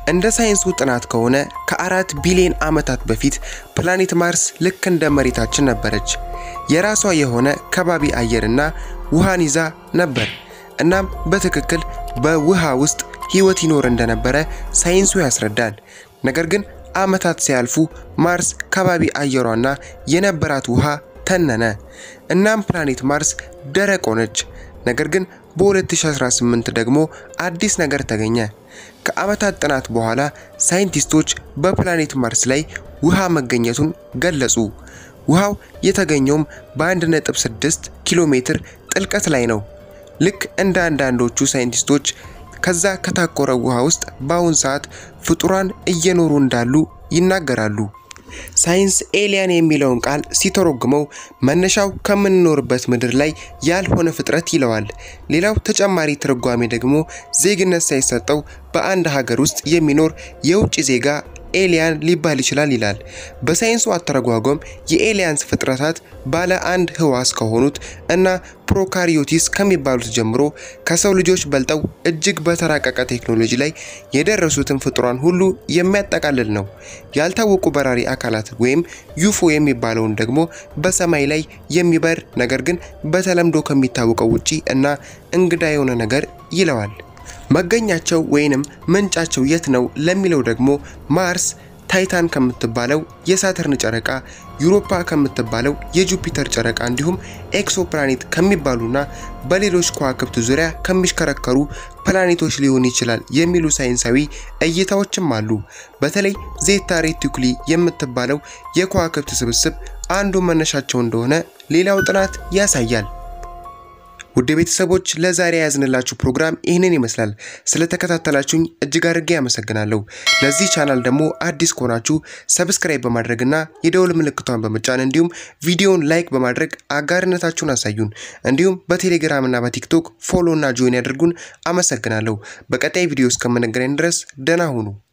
እንደ ሳይንሱ ጥናት ከሆነ ከአራት ቢሊዮን ዓመታት በፊት ፕላኔት ማርስ ልክ እንደ መሬታችን ነበረች። የራሷ የሆነ ከባቢ አየርና ውሃን ይዛ ነበር። እናም በትክክል በውሃ ውስጥ ሕይወት ይኖር እንደነበረ ሳይንሱ ያስረዳል። ነገር ግን ዓመታት ሲያልፉ ማርስ ከባቢ አየሯና የነበራት ውሃ ተነነ። እናም ፕላኔት ማርስ ደረቅ ሆነች። ነገር ግን በ2018 ደግሞ አዲስ ነገር ተገኘ። ከዓመታት ጥናት በኋላ ሳይንቲስቶች በፕላኔት ማርስ ላይ ውሃ መገኘቱን ገለጹ። ውሃው የተገኘውም በ1.6 ኪሎ ሜትር ጥልቀት ላይ ነው። ልክ እንደ አንዳንዶቹ ሳይንቲስቶች ከዛ ከታቆረ ውሃ ውስጥ በአሁን ሰዓት ፍጡራን እየኖሩ እንዳሉ ይናገራሉ። ሳይንስ ኤሊያን የሚለውን ቃል ሲተረጉመው መነሻው ከምንኖርበት ምድር ላይ ያልሆነ ፍጥረት ይለዋል። ሌላው ተጨማሪ ትርጓሜ ደግሞ ዜግነት ሳይሰጠው በአንድ ሀገር ውስጥ የሚኖር የውጭ ዜጋ ኤሊያን ሊባል ይችላል ይላል። በሳይንሱ አተረጓጎም የኤሊያንስ ፍጥረታት ባለ አንድ ህዋስ ከሆኑት እና ፕሮካሪዮቲስ ከሚባሉት ጀምሮ ከሰው ልጆች በልጠው እጅግ በተራቀቀ ቴክኖሎጂ ላይ የደረሱትን ፍጡራን ሁሉ የሚያጠቃልል ነው። ያልታወቁ በራሪ አካላት ወይም ዩፎ የሚባለውን ደግሞ በሰማይ ላይ የሚበር ነገር ግን በተለምዶ ከሚታወቀው ውጪ እና እንግዳ የሆነ ነገር ይለዋል። መገኛቸው ወይንም ምንጫቸው የት ነው ለሚለው ደግሞ ማርስ ታይታን ከምትባለው የሳተርን ጨረቃ፣ ዩሮፓ ከምትባለው የጁፒተር ጨረቃ እንዲሁም ኤክሶፕላኔት ከሚባሉና በሌሎች ከዋክብት ዙሪያ ከሚሽከረከሩ ፕላኔቶች ሊሆን ይችላል የሚሉ ሳይንሳዊ እይታዎችም አሉ። በተለይ ዜታ ሬቲኩሊ የምትባለው የከዋክብት ስብስብ አንዱ መነሻቸው እንደሆነ ሌላው ጥናት ያሳያል። ውድ ቤተሰቦች ለዛሬ ያዝንላችሁ ፕሮግራም ይህንን ይመስላል። ስለተከታተላችሁኝ እጅግ አድርጌ ያመሰግናለሁ። ለዚህ ቻናል ደግሞ አዲስ ከሆናችሁ ሰብስክራይብ በማድረግና የደውል ምልክቷን በመጫን እንዲሁም ቪዲዮውን ላይክ በማድረግ አጋርነታችሁን አሳዩን። እንዲሁም በቴሌግራም እና በቲክቶክ ፎሎ እና ጆይን ያድርጉን። አመሰግናለሁ። በቀጣይ ቪዲዮ እስከምንገናኝ ድረስ ደህና ሁኑ።